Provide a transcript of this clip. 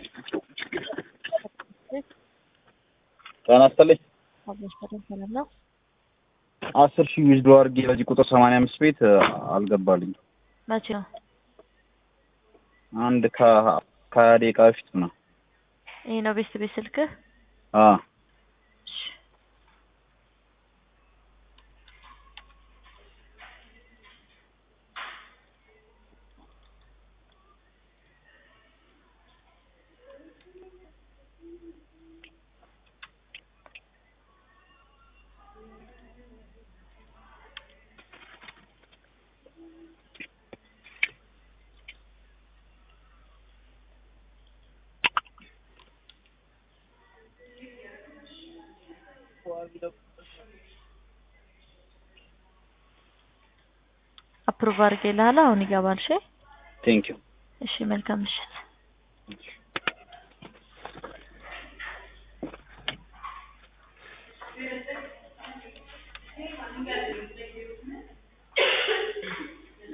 ጤና ይስጥልኝ። አብሮሽ በደንብ ሰላም ነው። አስር ሺህ ዊዝዶ አድርጌ በዚህ ቁጥር ሰማንያ አምስት ቤት አልገባልኝ። መቼ ነው? አንድ ከ- ከሀያ ደቂቃ በፊት ነው። ይሄ ነው ቤት ቤት ስልክህ? አዎ እሺ። አፕሩቭ አድርጌልሃለሁ። አሁን ይገባል። እሺ ቴንክ ዩ። እሺ። መልካም ምሽት።